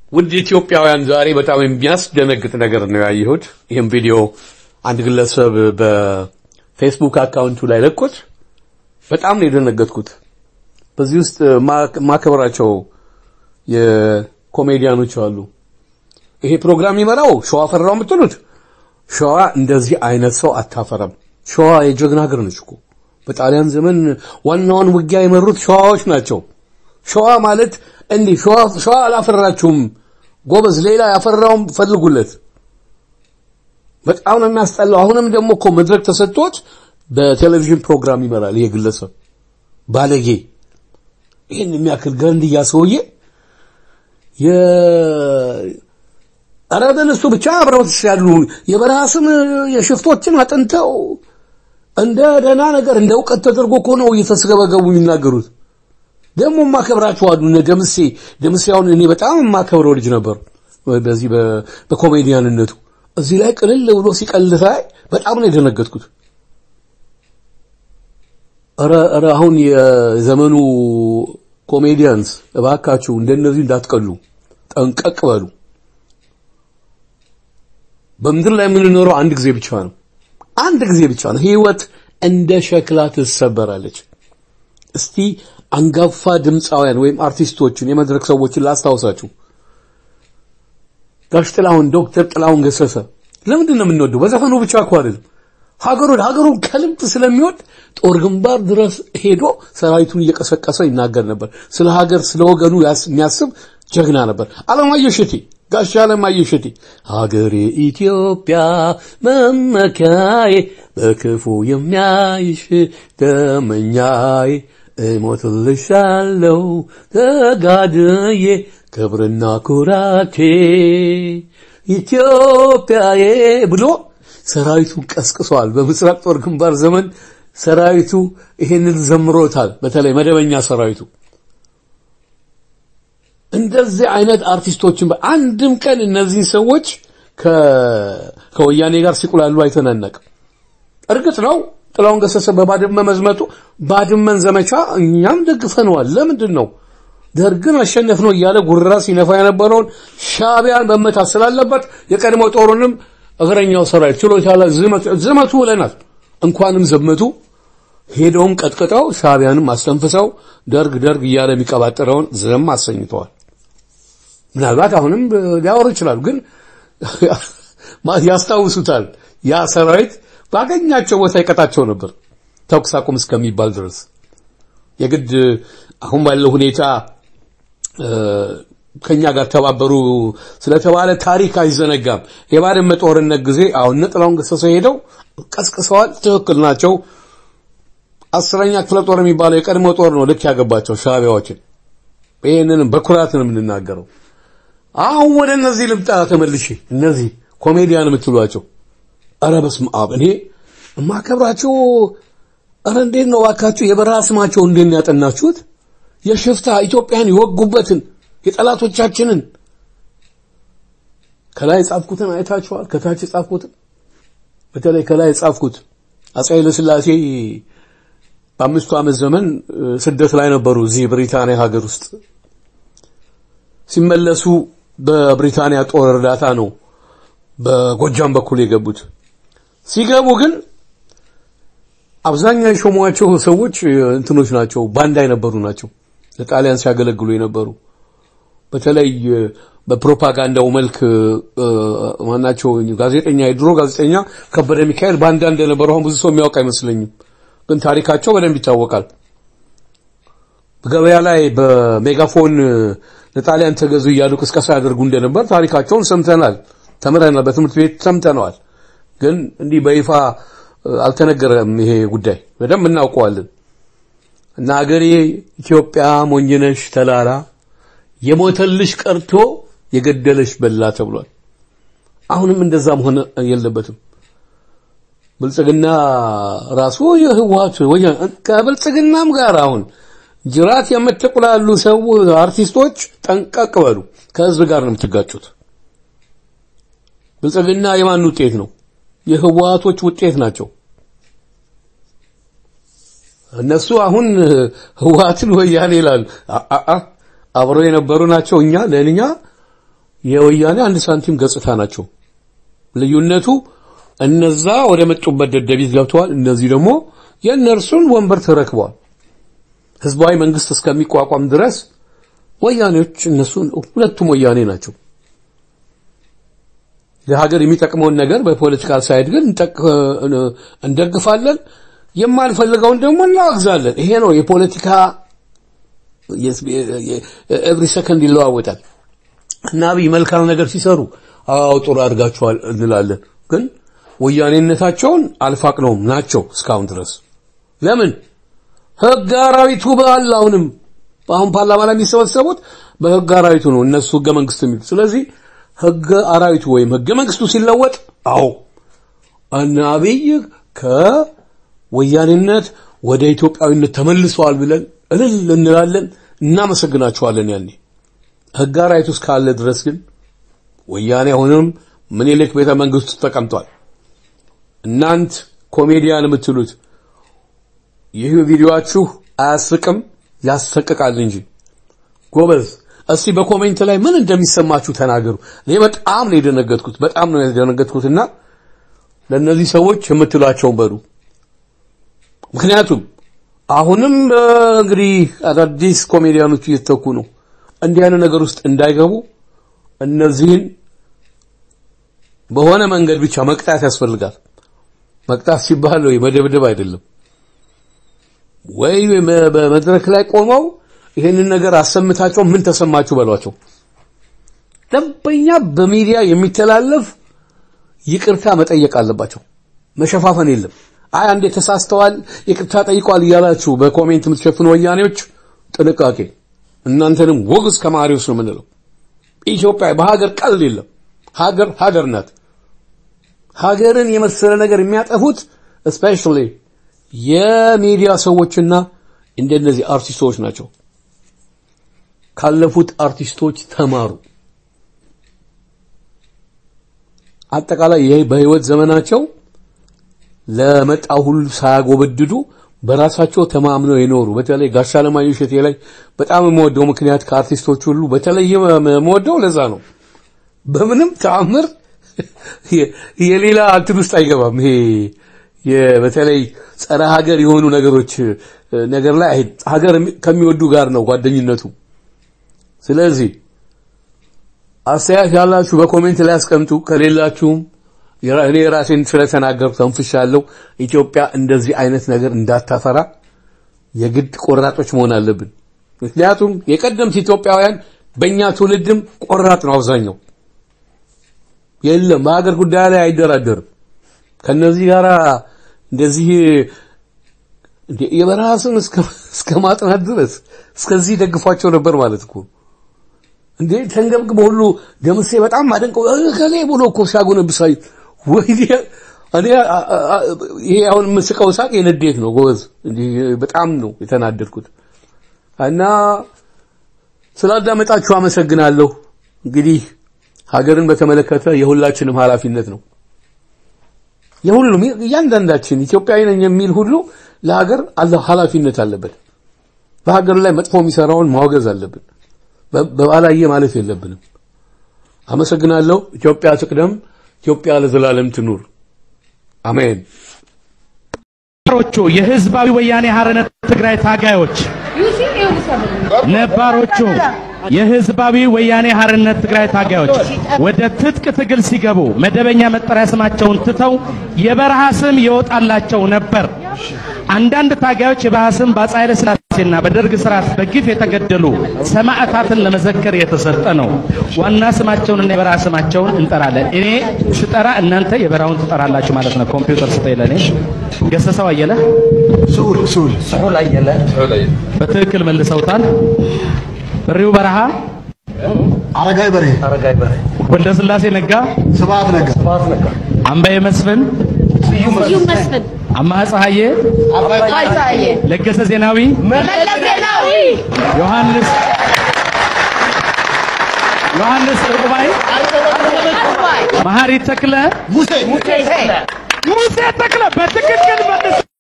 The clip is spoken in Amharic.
ውድ ኢትዮጵያውያን ዛሬ በጣም የሚያስደነግጥ ነገር ነው ያየሁት። ይህም ቪዲዮ አንድ ግለሰብ በፌስቡክ አካውንቱ ላይ ለቆት በጣም ነው የደነገጥኩት። በዚህ ውስጥ ማከብራቸው የኮሜዲያኖች አሉ። ይሄ ፕሮግራም ይመራው ሸዋ ፈራው የምትሉት ሸዋ እንደዚህ አይነት ሰው አታፈረም። ሸዋ የጀግና ሀገር ነች እኮ በጣሊያን ዘመን ዋናውን ውጊያ የመሩት ሸዋዎች ናቸው። ሸዋ ማለት እንዲህ ሸዋ ሸዋ አላፈራችሁም ጎበዝ፣ ሌላ ያፈራውን ፈልጉለት። በጣም ነው የሚያስጠላው። አሁንም ደግሞ እኮ መድረክ ተሰጥቶት በቴሌቪዥን ፕሮግራም ይመራል ይሄ ግለሰብ ባለጌ። ይህን የሚያክል ገንድያ ሰውዬ የ ኧረ በእነሱ ብቻ አብረውት ያሉ የበረሃ ስም የሽፍቶችን አጥንተው እንደ ደህና ነገር እንደ እውቀት ተደርጎ እኮ ነው እየተስገበገቡ የሚናገሩት። ደግሞ የማከብራቸው አሉ እነ ደምሴ ደምሴ አሁን እኔ በጣም የማከብረው ልጅ ነበር በዚህ በኮሜዲያንነቱ እዚህ ላይ ቅልል ብሎ ሲቀልድ ሳይ በጣም ነው የደነገጥኩት። ኧረ ኧረ አሁን የዘመኑ ኮሜዲያንስ እባካችሁ እንደነዚህ እንዳትቀሉ ጠንቀቅ በሉ። በምድር ላይ የምንኖረው አንድ ጊዜ ብቻ ነው። አንድ ጊዜ ብቻ ነው። ህይወት እንደ ሸክላ ትሰበራለች። እስቲ አንጋፋ ድምፃውያን ወይም አርቲስቶችን የመድረክ ሰዎችን ላስታውሳችሁ። ጋሽ ጥላሁን፣ ዶክተር ጥላሁን ገሰሰ ለምንድን ነው የምንወደው? በዘፈኑ ብቻ እኮ አይደለም። ሀገሩን ሀገሩን ከልብ ስለሚወድ ጦር ግንባር ድረስ ሄዶ ሰራዊቱን እየቀሰቀሰ ይናገር ነበር። ስለ ሀገር ስለ ወገኑ የሚያስብ ጀግና ነበር። አለማየሁ እሸቴ ጋሽ አለማየሁ እሸቴ ሀገሬ ኢትዮጵያ መመኪያዬ በክፉ የሚያይሽ ደመኛዬ እሞትልሻለሁ ተጋድዬ ክብርና ኩራቴ ኢትዮጵያዬ ብሎ ሰራዊቱን ቀስቅሷል። በምስራቅ ጦር ግንባር ዘመን ሰራዊቱ ይሄንን ዘምሮታል። በተለይ መደበኛ ሰራዊቱ እንደዚህ አይነት አርቲስቶችን በአንድም ቀን እነዚህን ሰዎች ከወያኔ ጋር ሲቁላሉ አይተናነቅም። እርግጥ ነው ጥላሁን ገሰሰ በባድመ መዝመቱ ባድመን ዘመቻ እኛም ደግፈነዋል። ለምንድን ነው ደርግን አሸነፍ ነው እያለ ጉራ ሲነፋ የነበረውን ሻቢያን መመታት ስላለበት የቀድሞ ጦሩንም እግረኛው ሰራዊት ችሎታ ላይ ዝመቱ ብለናል። እንኳንም ዘመቱ ሄደውም ቀጥቅጠው ሻቢያንም አስተንፍሰው ደርግ ደርግ እያለ የሚቀባጠረውን ዝም አሰኝተዋል። ምናልባት አሁንም ሊያወሩ ይችላሉ፣ ግን ያስታውሱታል። ያ ሰራዊት ባገኛቸው ቦታ ይቀጣቸው ነበር ተኩስ አቁም እስከሚባል ድረስ። የግድ አሁን ባለው ሁኔታ ከኛ ጋር ተባበሩ ስለተባለ ታሪክ አይዘነጋም። የባድመ ጦርነት ጊዜ አሁን ጥላሁን ገሰሰ ሄደው ቀስቅሰዋል። ትክክል ናቸው። አስረኛ ክፍለ ጦር የሚባለው የቀድሞ ጦር ነው ልክ ያገባቸው ሻቢያዎችን። ይህንንም በኩራት ነው የምንናገረው። አሁን ወደ እነዚህ ልምጣ ተመልሼ። እነዚህ ኮሜዲያን የምትሏቸው ኧረ በስመ አብ እኔ የማከብራቸው ኧረ እንዴት ነው እባካችሁ የበረሃ ስማቸው እንዴት ነው ያጠናችሁት? የሽፍታ ኢትዮጵያን የወጉበትን የጠላቶቻችንን ከላይ የጻፍኩትን አይታችኋል። ከታች የጻፍኩትን በተለይ ከላይ የጻፍኩት አፄ ኃይለሥላሴ በአምስቱ ዓመት ዘመን ስደት ላይ ነበሩ እዚህ ብሪታንያ ሀገር ውስጥ ሲመለሱ በብሪታንያ ጦር እርዳታ ነው በጎጃም በኩል የገቡት። ሲገቡ ግን አብዛኛው የሾሟቸው ሰዎች እንትኖች ናቸው፣ ባንዳ የነበሩ ናቸው። ለጣሊያን ሲያገለግሉ የነበሩ በተለይ በፕሮፓጋንዳው መልክ ማናቸው ጋዜጠኛ የድሮ ጋዜጠኛ ከበደ ሚካኤል ባንዳ እንደነበሩ አሁን ብዙ ሰው የሚያውቅ አይመስለኝም፣ ግን ታሪካቸው በደንብ ይታወቃል። በገበያ ላይ በሜጋፎን ለጣሊያን ተገዙ እያሉ ቅስቀሳ ያደርጉ እንደነበር ታሪካቸውን ሰምተናል፣ ተምረናል፣ በትምህርት ቤት ሰምተነዋል። ግን እንዲህ በይፋ አልተነገረም። ይሄ ጉዳይ በደንብ እናውቀዋለን። እና አገሬ ኢትዮጵያ ሞኝነሽ ተላላ የሞተልሽ ቀርቶ የገደለሽ በላ ተብሏል። አሁንም እንደዛ መሆን የለበትም። ብልጽግና ራሱ የህወሓት ከብልጽግናም ጋር አሁን ጅራት የምትቁላሉ ሰው አርቲስቶች ጠንቀቅ በሉ። ከህዝብ ጋር ነው የምትጋጩት። ብልጽግና የማን ውጤት ነው? የህወሓቶች ውጤት ናቸው። እነሱ አሁን ህወሓትን ወያኔ ይላሉ። አብረው የነበሩ ናቸው። እኛ ለእኛ የወያኔ አንድ ሳንቲም ገጽታ ናቸው። ልዩነቱ እነዛ ወደ መጡበት ደደቢት ገብተዋል። እነዚህ ደግሞ የእነርሱን ወንበር ተረክበዋል። ህዝባዊ መንግስት እስከሚቋቋም ድረስ ወያኔዎች እነሱን ሁለቱም ወያኔ ናቸው። ለሀገር የሚጠቅመውን ነገር በፖለቲካል ሳይድ ግን እንደግፋለን፣ የማንፈልገውን ደግሞ እናወግዛለን። ይሄ ነው የፖለቲካ ኤቭሪ ሰከንድ ይለዋወጣል። እና አብይ መልካም ነገር ሲሰሩ አዎ ጥሩ አድርጋችኋል እንላለን። ግን ወያኔነታቸውን አልፋቅነውም ናቸው እስካሁን ድረስ ለምን ህግ አራዊቱ ባል አሁንም አሁን ፓርላማ ላይ የሚሰበሰቡት በህግ አራዊቱ ነው እነሱ ህገ መንግስት የሚሉ ስለዚህ ህገ አራዊቱ ወይም ህገ መንግስቱ ሲለወጥ አዎ እነ አብይ ከወያኔነት ወደ ኢትዮጵያዊነት ተመልሰዋል ብለን እልል እንላለን እናመሰግናቸዋለን ያኔ ህግ አራዊቱ እስካለ ድረስ ግን ወያኔ አሁንም ምኒልክ ቤተ መንግስት ውስጥ ተቀምጧል እናንት ኮሜዲያን የምትሉት ይህ ቪዲዮአችሁ አያስቅም ያሰቅቃል እንጂ ጎበዝ እስቲ በኮሜንት ላይ ምን እንደሚሰማችሁ ተናገሩ እኔ በጣም ነው የደነገጥኩት በጣም ነው የደነገጥኩትና ለእነዚህ ሰዎች የምትሏቸውን በሉ ምክንያቱም አሁንም እንግዲህ አዳዲስ ኮሜዲያኖች እየተተኩ ነው እንዲህ አይነት ነገር ውስጥ እንዳይገቡ እነዚህን በሆነ መንገድ ብቻ መቅጣት ያስፈልጋል መቅጣት ሲባል ወይ መደብደብ አይደለም ወይ በመድረክ ላይ ቆመው ይሄንን ነገር አሰምታቸው ምን ተሰማችሁ በሏቸው ደንበኛ በሚዲያ የሚተላለፍ ይቅርታ መጠየቅ አለባቸው መሸፋፈን የለም አይ አንዴ ተሳስተዋል ይቅርታ ጠይቋል እያላችሁ በኮሜንት የምትሸፍኑ ወያኔዎች ጥንቃቄ እናንተንም ወግዝ ከማሪዎስ ነው የምንለው ኢትዮጵያ በሀገር ቀልድ የለም ሀገር ሀገር ናት ሀገርን የመሰለ ነገር የሚያጠፉት ስፔሻሊ የሚዲያ ሰዎችና እንደነዚህ አርቲስቶች ናቸው ካለፉት አርቲስቶች ተማሩ አጠቃላይ ይሄ በህይወት ዘመናቸው ለመጣው ሁሉ ሳያጎበድዱ በራሳቸው ተማምነው የኖሩ በተለይ ጋሻ ለማየሁ እሸቴ ላይ በጣም የምወደው ምክንያት ከአርቲስቶች ሁሉ በተለይ የምወደው ለዛ ነው በምንም ተአምር የሌላ እንትን ውስጥ አይገባም ይሄ በተለይ ጸረ ሀገር የሆኑ ነገሮች ነገር ላይ ሀገር ከሚወዱ ጋር ነው ጓደኝነቱ ስለዚህ አስተያየት ያላችሁ በኮሜንት ላይ አስቀምጡ ከሌላችሁም እኔ ራሴን ስለተናገርኩ ተንፍሻለሁ ኢትዮጵያ እንደዚህ አይነት ነገር እንዳታፈራ የግድ ቆራጦች መሆን አለብን ምክንያቱም የቀደምት ኢትዮጵያውያን በእኛ ትውልድም ቆራጥ ነው አብዛኛው የለም በሀገር ጉዳይ ላይ አይደራደርም ከነዚህ ጋር እንደዚህ የበረሃ ስም እስከ ማጥናት ድረስ እስከዚህ ደግፏቸው ነበር ማለት እኮ እንዴ ተንገብግበ ሁሉ ደምሴ በጣም አደንቀው ከሌ ብሎ እኮ ሲያጎነብሳይ ወይ እኔ ይሄ አሁን የምስቀው ሳቅ የንዴት ነው ጎበዝ በጣም ነው የተናደድኩት እና ስላዳመጣችሁ አመሰግናለሁ እንግዲህ ሀገርን በተመለከተ የሁላችንም ኃላፊነት ነው የሁሉም እያንዳንዳችን ኢትዮጵያዊ ነኝ የሚል ሁሉ ለሀገር ኃላፊነት አለበት በሀገር ላይ መጥፎ የሚሰራውን ማውገዝ አለብን በባላየ ማለት የለብንም አመሰግናለሁ ኢትዮጵያ ትቅደም ኢትዮጵያ ለዘላለም ትኑር አሜን ነባሮቹ የህዝባዊ ወያኔ ሐርነት ትግራይ ታጋዮች ነባሮቹ የህዝባዊ ወያኔ ሐርነት ትግራይ ታጋዮች ወደ ትጥቅ ትግል ሲገቡ መደበኛ መጠሪያ ስማቸውን ትተው የበረሃ ስም ይወጣላቸው ነበር። አንዳንድ ታጋዮች የበረሃ ስም በአፄ ኃይለ ሥላሴና በደርግ ስርዓት በግፍ የተገደሉ ሰማዕታትን ለመዘከር የተሰጠ ነው። ዋና ስማቸውንና የበረሃ ስማቸውን እንጠራለን። እኔ ስጠራ እናንተ የበረሃውን ትጠራላችሁ ማለት ነው። ኮምፒውተር ስጠኝ ለእኔ። ገሰሰው አየለ ስዑል ስዑል ስሑል አየለ በትክክል መልሰውታል። በሪው በረሃ አረጋይ በሬ ወልደ ስላሴ ነጋ፣ ስብሐት ነጋ አምባዬ መስፍን፣ ስዩም መስፍን፣ አማሃ ፀሐዬ፣ አባይ ፀሐዬ፣ ለገሰ ዜናዊ፣ መለስ ዜናዊ፣ ዮሐንስ ዮሐንስ ዕቁባይ፣ አባይ መሐሪ ተክለ፣ ሙሴ ሙሴ ሙሴ ተክለ በትክክል መልስ